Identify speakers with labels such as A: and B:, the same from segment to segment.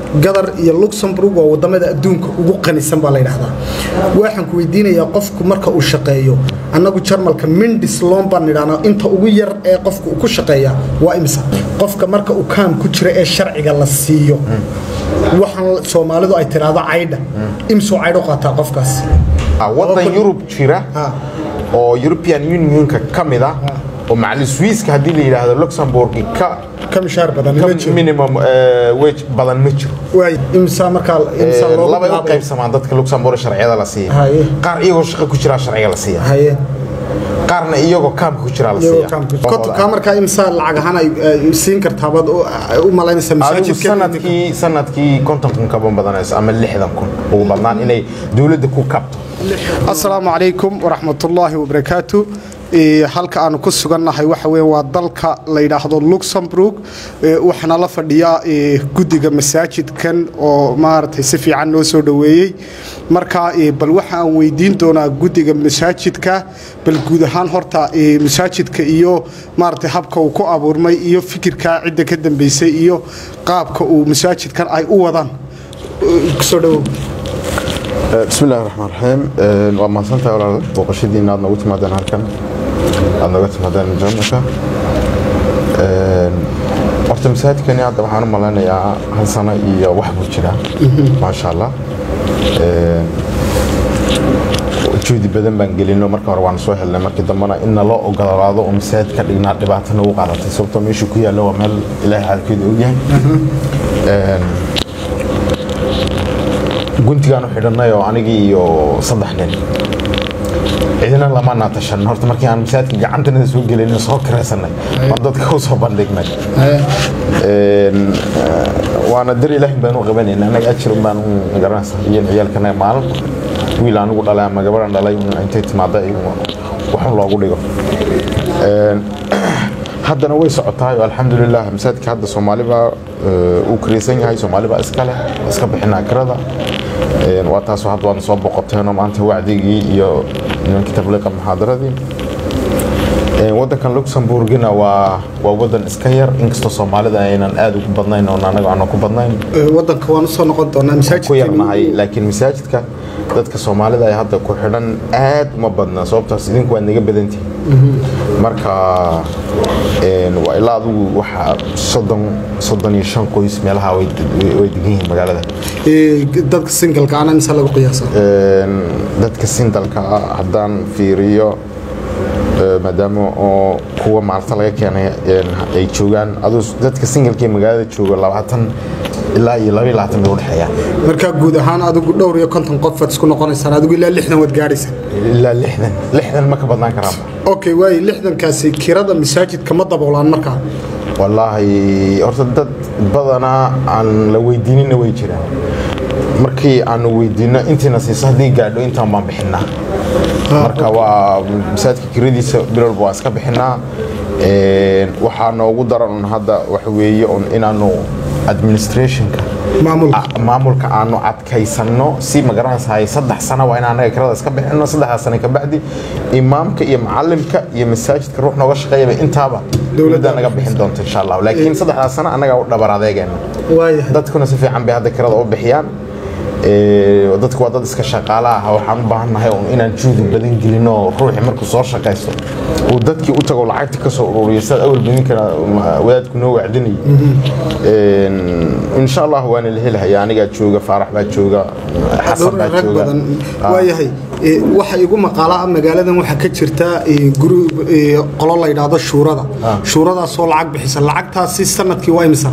A: gadar iyo luxemburg waa wadamada adduunka ugu qanisan baa la yidhaahdaa waxaan ku weydiinayaa qofku marka uu shaqeeyo annagu jarmalka mindis loon baan nidhahnaa inta ugu yar ee qofku uu ku shaqeeya waa imisa qofka marka uu kaam ku jira ee sharciga la siiyo waxaan soomaalidu ay tiraahdo caydha imsuu caydho qaataa qofkaas
B: wadan yurub jira
A: Ha.
B: oo european unionka ka mid ah oo macali swiiska haddii la yidhaahdo luxembourg ka
A: ka mishaar badan
B: ka
A: ma jiro
B: minimum eh, wage badan ma jiro
A: waay imsaa markaa imsaa
B: Eh,
A: loogu
B: labay u
A: bilaabay
B: qaybsamaan dadka luxembourg sharciyada la siiya
A: Haye.
B: qaar iyagoo shaqo ku jiraa sharciga la siiya
A: haye
B: qaarna iyagoo kaamka ku jiraa la
A: iyagoo
B: siiya
A: kaamka
B: Oo
A: Kota- kaa markaa imsaa lacag ahaan ay ay siin kartaa baad u- u malaynaysaa
B: adigu
A: masaajidka
B: sanadkii sanadkii konton kun kaba badanayso ama lixdan kun ugu badnaan inay dowladda ku kabto
A: asalaamu calaykum waraxmatullaahi wabarakaatu Ee, halka aanu ku sugannahay waxa weeye waa dalka la yidhaahdo luxemburg Ee, waxaana la fadhiyaa ee, guddiga masaajidkan oo maaragtay si fiican noo soo dhoweeyey marka ee, bal waxa aan weydiin doonaa guddiga masaajidka bal guud ahaan horta ee, masaajidka iyo maaragtay habka uu ku abuurmay iyo fikirka cidda ka dambeysay iyo qaabka uu masaajidkan ay u wadaan Ee, kusoo dhowow
C: بسم الله الرحمن الرحيم waa mahadsantahay walaal booqashadiina aad noogu timaadeen halkan aad nooga timaadeen jarmalka horta masaajidkani hadda waxaan u malaynayaa hal sano iyo wax buu jiraa maasha allah juhdi badan baan gelino marka hore waan soo helnay markii dambena in naloo ogolaado oo masaajid ka dhignaa dhibaato nagu qaadatay sababtoo meeshuu ku yaallo waa meel ilaahay xaalkeedu ogyahay guntigaan u xidhannay oo anigii iyo saddex nin cidina lama naatashan horta markii aan masaajidka gacantanada soo gelin soo kiraysanay waan dadka u soo bandhignay Een, eh, waana dar ilaahin baan u qabanayna anaga ajir un baan u garanaysa iyo ciyaalkana maalin wiil anigu dhalay ama gabadhan dhalay un intay timaada waxun loogu dhigo Een, haddana way socotahay oo alxamdulilah masaajidka hadda soomaali baa eh, uu kiraysan yahay soomaali baa iska leh iska bixinaa kirada Een, waa taasoo hadda waadna soo boqoteenoo maanta wacdigii iyo nimankii tabliiqa muxaadaradii Een, wadankan luxemburgina waa waa wadan iska yar inkastoo soomaalida aynan aad ugu badnayn oo anaga aanan ku badnayn
A: Ee, wadanka waan usoo noqon doonaa
B: ku
A: masaajidka
B: yarnahay laakiin masaajidka dadka soomaalida ay hadda ku xidhan aad uma badna sababtaas idinku waad naga badantihin marka een, waa ilaa adigu waxa soddon soddon iyo shan qoys meelaha way way- way degan yihiin magaalada
A: Ee, dadka singalka ana mise lagu qiyaasa
B: Een, dadka sindalka ah haddaan fiiriyo ee, maadaama oo kuwa maalta laga keenay een, ay joogaan aduu dadka singalka ee magaalada jooga labaatan ilaa iyo laba iyo labaatan bay udhexeeyaan
A: markaa guud ahaan adigu dhowr iyo konton qof waad isku noqonaysaan adigu ilaa lixdan waad gaadhaysaan
B: ilaa lixdan lixdan ma ka badnaan karaanba
A: okay waayo lixdankaasi kirada masaajidka ma daboolaan markaa
B: wallaahi horta dad badanaa aan la weydiinina way jiraan markii aanu weydiino intiina siiso haddii gaadho intaan baan bixinaa marka waa masaajidka kiradiisa bilowba waan iska bixinaa Een, waxaa noogu daran un hadda waxa weeye un inaanu administrationka
A: maamulka
B: a- maamulka aanu adkaysanno si magaranaysahay saddex sano waa in anaga kirada iska bixino saddexdaas sano kabacdi imaamka iyo macalimka iyo masaajidka ruux nooga shaqeeyaba intaaba dowladda naga bixin doonta insha allah laakiin saddexdaas sano annaga u dhabar adeegeena
A: waayahay
B: dadkuna si fiican bay hadda kirada u bixiyaan Ee, dadku waa dad iska shaqaala ah waxaan u baahannahay un inaan juhdi badan gelino ruuxi markuu soo shaqaysto uu dadkii u tago lacagta ka soo ururiyo sidaad awal badinkana wadaadku noo wacdinayay Een, insha allah waana la helahaya anigaa jooga faarax baa jooga xasan baa
A: rag
B: jooga
A: badan
B: Ah.
A: waayahay ee, waxa igu maqaala ah magaaladan waxaa ka jirta ee, guri ee, qolo la yidhaahdo shuurada shuuradaasoo lacag bixisa lacagtaasi sanadkii waa imisa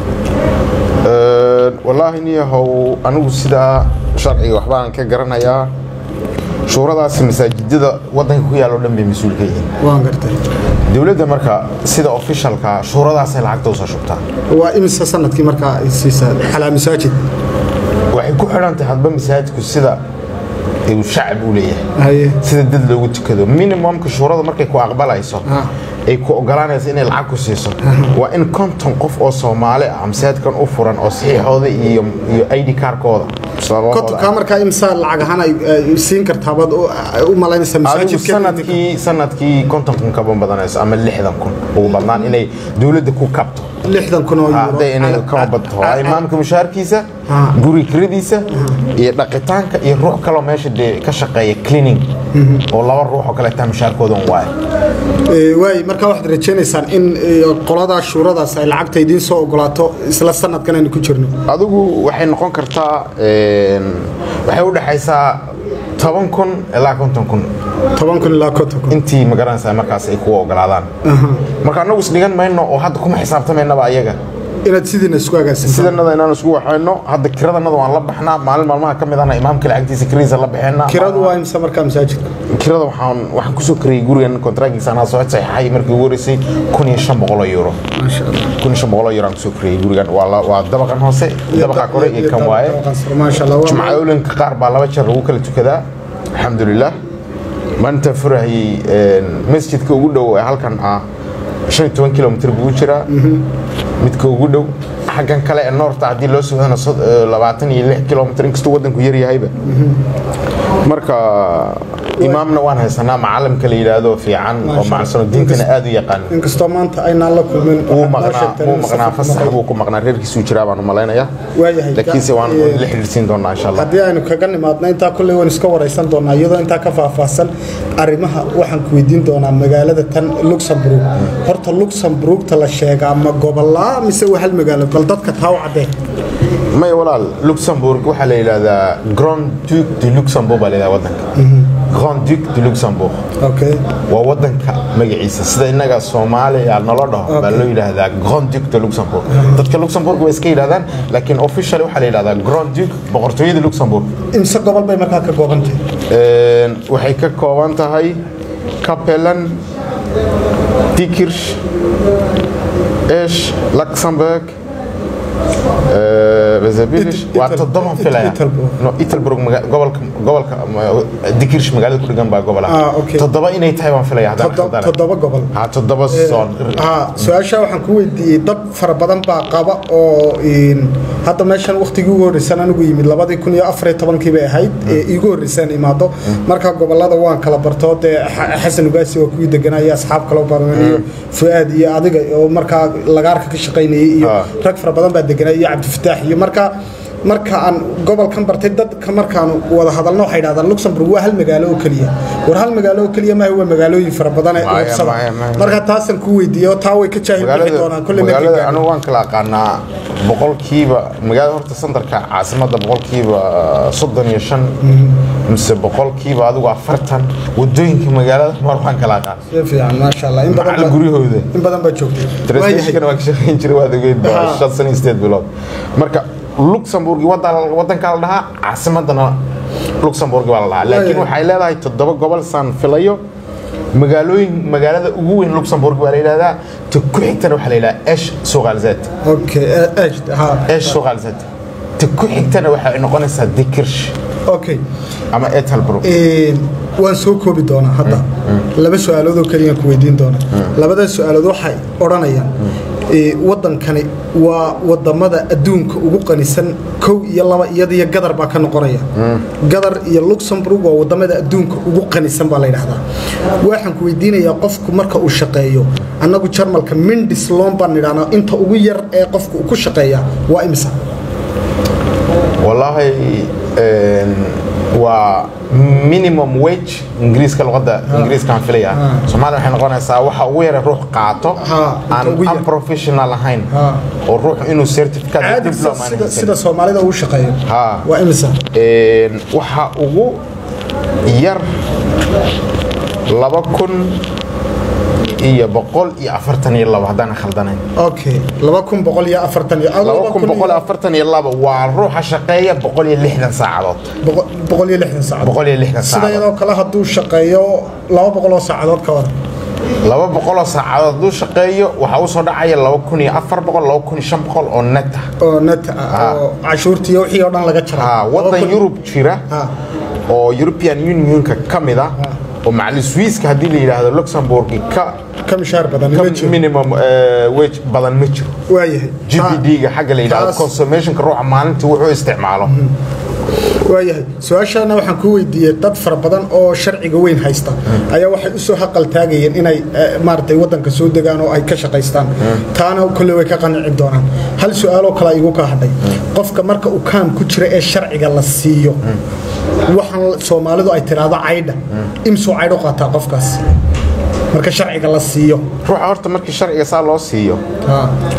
B: Een, wallaahi niyahow anigu sidaa sharciga waxbaan ka garanayaa shuuradaasi masaajidada wadanka ku yaalo dhan bay mas-uul ka yihiin
A: waan gartay
B: dowladda marka sida officialka shuuradaasay lacagta usoo shubtaa
A: waa imisa sanadkii markaa ay siisaa calaa masaajid
B: waxay ku xidhan tahay hadba masaajidku sida uu shacab u leeyahay
A: haye
B: sida dad loogu tukado minimumka shuurada markay ku aqbalayso
A: Ah.
B: ay ku ogolaanayso inay lacag ku siiso waa in konton qof oo soomaali ah masaajidkan u furan oo saxiixooda iyo iyo id kaarkooda
C: Sababahooda.
A: kontonkaa markaa imsa lacag ahaan ay ay siin kartaa baad u- u malaynaysaa
C: adigu
A: masaajidka
C: sanadkii sanadkii konton kun kaba badanayso ama lixdan kun ugu badnaan inay dowladda ku kabto
A: lixdan kun oo euro
C: hadday inay
A: Cala-
C: kama badto
A: cala-
C: imaamka mushaharkiisa
A: Ah.
C: guri kiradiisa iyo dhaqitaanka iyo ruux kaloo meesha dee ka shaqeeya cleaning oo laba ruux oo kale taa mushaharkooda un waaye
A: Ee, waay markaa waxaad rajaynaysaan in ee, qoladaa shuuradaas ay lacagta idiin soo ogolaato isla sanadkan aynu ku jirno
C: adigu waxay noqon kartaa een, waxay u dhexaysaa toban kun ilaa konton kun
A: toban kun ilaa konton kun
C: intii magaranaysaa markaas ay kuwa ogolaadaan marka annagu isdhigan mayno oo hadda kuma xisaabtamaynaba ayaga
A: inaad sidiina isku agaasinsaan
C: sidanada inaan isku waxayno hadda kiradanada waan la baxnaa maalin maalmaha ka mid ahna imaamka lacagtiisa kiradiisa la baxeena
A: kiradu waa imsa markaa masaajidka
C: kirada waxaan waxaan kusoo kariyey gurigan kontraagiisa anaa soo saxaxay markii ugu horeysay kun iyo shan boqol oo euro
A: maasha allah
C: kun iyo shan boqol oo euro aan kusoo kariyey gurigan waa la- waa dabaqan hoose dabaqa kore iyo kan waaye
A: maasha allah waa
C: jumcooyinka qaar baa laba jeer lagu kala tukadaa alxamdulilah maanta furahayey een, masjidka ugu dhow ee halkan ah shan iyo toban kilomitr buu u jiraa midka ugu dhow xaggan kale ee noorta haddii loo socdana sod- eh, labaatan iyo lix kilomitr inkastuu waddanku yar yahayba marka imaamna waan haysanaa macalimka la yidhaahdo fiican oo
A: Maasha
C: macsano
A: Allah.
C: diintana aad u yaqaan
A: inkastoo maanta aynaan la kulmin
C: wuu
A: waxaad noo
C: maqnaa
A: sheegteen
C: wuu
A: in
C: maqnaa
A: safarka
C: fasax
A: maqan.
C: buu ku maqnaa reerkiisuu jiraa baan u malaynayaa
A: Waayahay.
C: laakiinse waan
A: Eh,
C: la xidhiidhsiin doonaa insha allah
A: haddii aynu kaga nimaadno intaa kolley waan iska waraysan doonaa iyadoo intaa ka faahfaahsan arrimaha waxaan ku weydiin doonaa magaalada tan luxemburg horta luxemburgta la sheegaa ma gobolaa mise waa hal magaalo bal dadka taa u caddee
C: may walaal luxembourg waxaa la yidhahdaa grand duc de luxembourg baa la yidhahdaa waddanka grand duc de luxembourg
A: okay
C: waa waddanka magaciisa sida innaga soomaaliya nalo dhaho baa
A: Okay.
C: loo yidhaahdaa grand duc de luxembourg dadka luxembourg way iska yidhahdaan laakiin officially waxaa la yidhahdaa grand duc boqortooyada luxembourg
A: imse gobol bay markaa ka kooban tahay
C: Een, waxay ka kooban tahay Capellen, Dikirch, Esch, Luxemburg, eh, Vezebilish.
A: It-
C: waa
A: Ital-
C: toddoban
A: It-
C: filaya
A: Italburg.
C: no Italburg maga- gobolka gobolka ma- Dikirch magaalada ku dhigan baa gobol
A: Ah, okay.
C: toddoba inay tahay baan filaya haddaan
A: Toddo-
C: khaldanahay.
A: toddoba gobol
C: ha toddoba soon
A: haa su-aashaa waxaan ku weydiiyey dad fara badan baa qaba oo in, hadda meeshan waktigii ugu horreysaan anigu yimid labadii kun iyo afar iyo tobankii bay ahayd ee iigu horreysaan imaado markaa gobolada waan kala barto dee Xa- xasan ugaasi waa kuwii deganaa iyo asxaab kaloo badan iyo fuaad iyo adiga oo markaa lagaarka ka shaqaynayay iyo
C: Ah.
A: rag fara badan baa deganaa iyo cabdifataax iyo markaa marka aan gobolkan bartay dadka markaan wada hadalno waxay dhahdaan luxemburg waa hal magaalo oo keliya war hal magaalo oo keliya maaha waa magaalooyin fara badan ee
C: Maya,
A: urursada
C: maya, maya.
A: marka taasan ku weydiiye oo taa way ka jaahil bixi doonaan kolle markay
C: magaalada
A: gaadho.
C: anigu waan kala aqaanaa boqolkiiba magaalada horta sandarka caasimadda boqolkiiba soddon iyo shan mise boqolkiiba adigu afartan wadooyinka magaalada mar waan kala aqaan
A: si fiican maasha allah in badan
C: macalin
A: baa-
C: guryahooda
A: in badan baa joogtay
C: translationkana waa ka shaqayn jiray waad ogeyd
A: Ha.
C: baa shan sano iyo sideed bilood marka luxembourg wadda- waddankaa la dhahaa caasimadana luxembourg baa la dhahaa laakiin
A: Waayahay.
C: waxay leedahay toddoba gobol saan filayo magaalooyin magaalada ugu weyn luxembourg baa la yidhahdaa ta ku xigtana waxaa la yidhahdaa esh sogalzet
A: okay eh, eh, ha
C: esh sogalzet ta ku xigtana waxay noqonaysaa dikirsh
A: okay
C: ama etalbrook
A: Een, waan soo koobi doonaa hadda laba su-aalood oo keliyaan ku weydiin doonaa labada su-aalood waxay odhanayaan ee, waddankani waa wadamada adduunka ugu qanisan kow iyo laba iyadiyo gadar baa ka noqonaya gadar iyo luxemburg waa wadamada adduunka ugu qanisan baa la yidhahdaa waxaan ku weydiinayaa qofku marka uu shaqeeyo annagu jarmalka mindis loon baan nidhahnaa inta ugu yar ee qofku uu ku shaqeeya waa imisa
C: والله een, waa minimum wage ingiriiska luqadda ingiriiskaan filaya soomaaliya waxay noqonaysaa waxa ugu yara ruux qaato
A: Ha, inta
C: aan
A: ugu yar.
C: unprofessional ahayn
A: Ha.
C: oo ruux inuu certificate
A: caadi
C: diploma aan
A: sida,
C: haysan.
A: sida soomaalida uu shaqeeyo
C: Ha.
A: waa imisa
C: Een, waxa ugu yar laba kun iyo boqol iyo afartan iyo labo haddaan khaldanayn
A: okay laba kun boqol iyo afartan iyo
C: laba kun boqol iyo afartan iyo labo waa ruuxa shaqeeya boqol iyo lixdan saacadood
A: boqol- boqol iyo lixdan saacadood
C: boqol iyo lixdan
A: sida
C: saacadood
A: iyadoo kale hadduu shaqeeyo laba boqol oo saacadood ka wada
C: laba boqoloo saacadood hadduu shaqeeyo waxaa u soo dhacaya laba kun iyo afar boqol laba kun iyo shan boqol oo net ah
A: oo net ah oo cashuurtii iyo wixii oo dhan laga jaray
C: ha
A: Laba
C: waddan
A: kun-
C: yurub jira
A: Ha.
C: oo european unionka ka mid ah oo macali swiiska haddii la yidhaahdo luxembourg ka
A: ka mishaar badan
C: ka
A: ma jiro
C: minimum eh, wage badan ma jiro
A: waayahay
C: GPD-ga xagga la yidhaahdo
A: taas-
C: consummationka ruuxa maalintii wuxuu isticmaalo
A: waayahay su-aashaana waxaan ku weydiiyey dad fara badan oo sharciga weyn haysta ayaa waxay u soo haqal taagayeen inay eh, maaragtay waddanka soo degaan oo ay ka shaqaystaan taana kolley way ka qanici doonaan hal su-aaloo kale igu ka hadhay qofka marka uu kaam ku jira ee sharciga la siiyo waxaan soomaalidu ay tiraahdo caydha imsuu caydh u qaataa qofkaas marka sharciga la siiyo
B: ruuxa horta markii sharciga saa loo siiyo
A: Ha,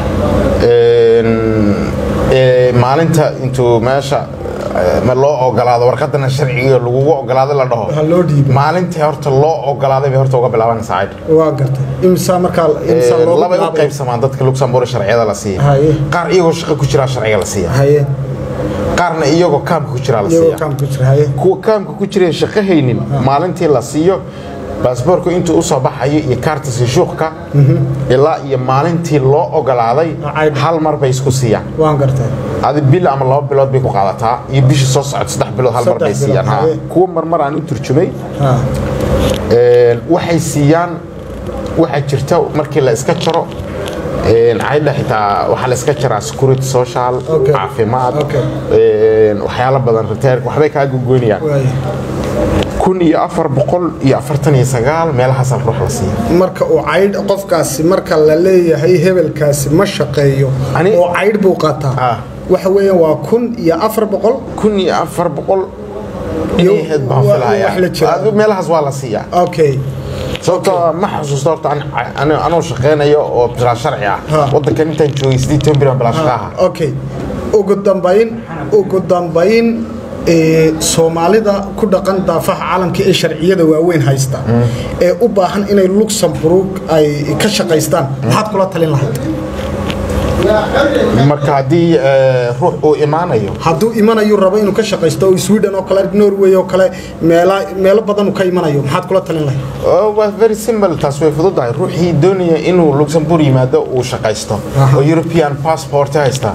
B: een, ee, maalinta intuu meesha ee, ma loo ogolaado warqadana sharciga lagugu ogolaado la dhaho
A: ha loo dhiibo
B: maalintii horta loo ogolaaday bay horta uga bilaabanaysaa caydh
A: waa gartay imsaa markaa imsaa loogu
B: labay u
A: bilaabay?
B: qaybsamaan dadka luxembourg sharciyada la siiya
A: Haye.
B: qaar iyagoo shaqo ku jiraa sharciga la siiya
A: haye
B: qaarna iyagoo kaamka ku jiraa la
A: iyagoo
B: siiya
A: kaam ku jira haye
B: kuwa kaamka ku jireen shaqo haynin maalintii la siiyo baasboorku intuu usoo baxayo iyo kaarta sishuuqka ilaa iyo maalintii loo ogolaaday
A: Caydh.
B: hal mar bay isku siiyaan
A: waan gartay
B: adi bil ama laba bilood bay ku qaadataa iyo bishii soo socod saddex bilood hal mar bay
A: Saddex
B: siiyaan
A: bilood,
B: ha.
A: haye.
B: kuwa marmar aan u turjumay
A: Ha,
B: Een, waxay siiyaan waxaa jirta markii la iska jaro een, caydha xitaa waxaa la iska jaraa security social
A: Okay.
B: caafimaad
A: Okay.
B: een, waxyaalo badan riteerka waxbay kaa gogoynayaan
A: waaye
B: kun iyo afar boqol iyo afartan iyo sagaal meelahaasal ruux la siiya
A: marka uu caydh qofkaasi marka la leeyahay hebelkaasi ma shaqeeyo
B: Ani-
A: oo caydh buu qaataa
B: Ah.
A: waxa weeyaan waa kun iyo afar boqol
B: kun iyo afar boqol
A: Iyo-
B: inay ahayd baan
A: wa-
B: filayaa
A: wax la jira.
B: Adu meelahaas waa la siiyaa
A: okay
B: sababtoo ma xasuusto horta an- an- anoo shaqeynayo oo bilaa sharci ah
A: Ha.
B: wadankan intaan joogay sidii toban bilan bilaa shaqa aha
A: okay ugu dambayn ugu dambayn ee, soomaalida ku dhaqan daafaha caalamka ee sharciyada waaweyn haysta ee u baahan inay luxemburg ay ka shaqaystaan maxaad kula talin lahayd
B: marka haddii eh, ruux uu imaanayo
A: hadduu imanayu rabo inuu ka shaqaysto oo sweden oo kale norway oo kale meela meelo badan uu ka imanayo maxaad kula talin lahayd
B: Oh, waa very simple taas way fududahay ruuxii doonaya inuu luxembourg yimaado uu shaqaysto
A: Aha.
B: oo european passport haysta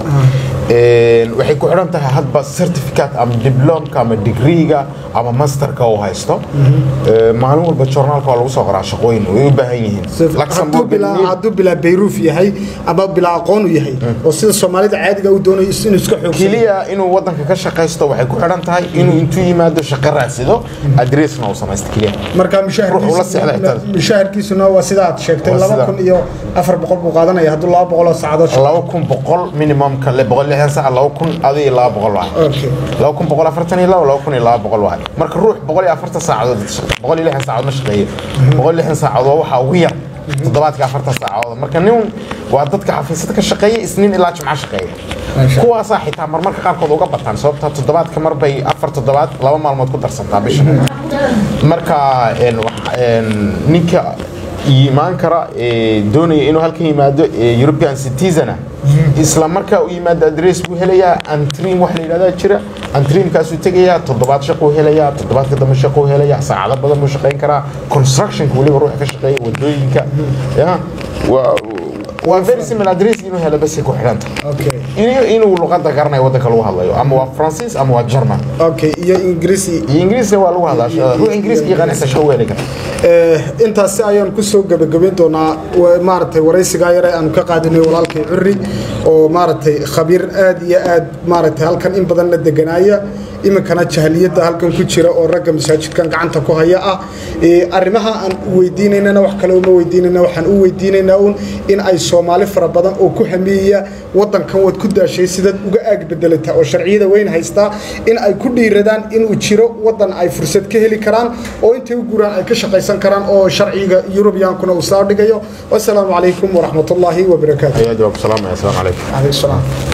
B: Een, waxay ku xidhan tahay hadba certificate ama diplomka ama degreega ama masterka uu haysto Ee, maalin walba journaalka waa lagu soo qoraa shaqooyin way u baahan yihiin
A: hadduu
B: Luxembourg
A: bilaa hadduu bilaa bayruuf yahay ama bilaa aqoon u yahay oo sida soomaalida caadiga u doonayo is- inuu iska xoogsado
B: keliya inuu wadanka ka shaqaysto waxay ku xidhan tahay inuu intuu yimaado shaqo raadsado adressna uu samaysto keliya
A: marka
B: Ruux ula seexda xitaa.
A: mushaharkiisuna waa sida aad sheegtay
B: Waa
A: laba
B: sida.
A: kun iyo afar boqol buu qaadanaya hadduu laba boqol oo saacadood shaqo
B: laba kun boqol minimumka le boqol lixdan saac laba kun adi iyo laba boqol waay
A: okay
B: laba kun boqol afartan iyo laba laba kun iyo laba boqol waay marka ruux boqol iyo afartan saacadood boqol iyo lixdan saacadood ma shaqeeyo boqol iyo lixdan saacadood waxaa ugu yar toddobaadka afartan saacadood marka nin waa dadka xafiisyada ka shaqeeya isniin ilaa jimco shaqeeya
A: Masha.
B: kuwaasaa xitaa marmarka qaarkood uga bataan sababta toddobaadka mar bay afar toddobaad laba maalmood ku darsantaa bisha marka een, wax- een, ninka imaan kara ee doonaya inuu halkan yimaado ee european citizena isla markaa u yimaado adress buu helayaa antrim wax la yidhahdaa jira antrimkaasuu tegayaa toddobaad shaquu helayaa toddobaadka dambe shaquu helayaa saacado badan buu shaqayn karaa constructionka weliba ruuxa ka shaqeeya wadooyinka ya waa waa very similar adress inuu helo basay ku xidhanta
A: okay
B: iyo inuu luqadda garanayo waddanka lagu hadlayo ama waa francis ama waa german
A: okay iyo ingiriisi
B: iyo ingiriisna waa lagu hadlaa ruux ingiriiska yaqaanaysa shaqo weeli kara
A: Eh, intaasi ayaan kusoo gebagabayn doonaa wa- maaragtay waraysigaa yare aanu ka qaadinay walaalkay curri oo maaragtay khabiir aad iyo aad maaragtay halkan in badan la deganaaya iminkana jahliyadda halkan ku jira oo ragga masaajidkan gacanta ku haya ah Eh, arrimaha aan weydiinaynana wax kale uma weydiinayna waxaan u weydiinaynaa uun in ay soomaali fara badan oo ku hameeya waddankan waad ku daashay sidaad uga aag bedelata oo sharciyada weyn haystaa in ay ku dhiiradaan inuu jiro waddan ay fursad ka heli karaan oo intay u guraan ay ka shaqaysan karaan oo sharciga yurubiyankuna uu soo dhigayo wasalaamu calaykum waraxmatullaahi wabarakaatu
B: ayaa jawaab salaamaya asalaamu calaykum
A: عليه السلام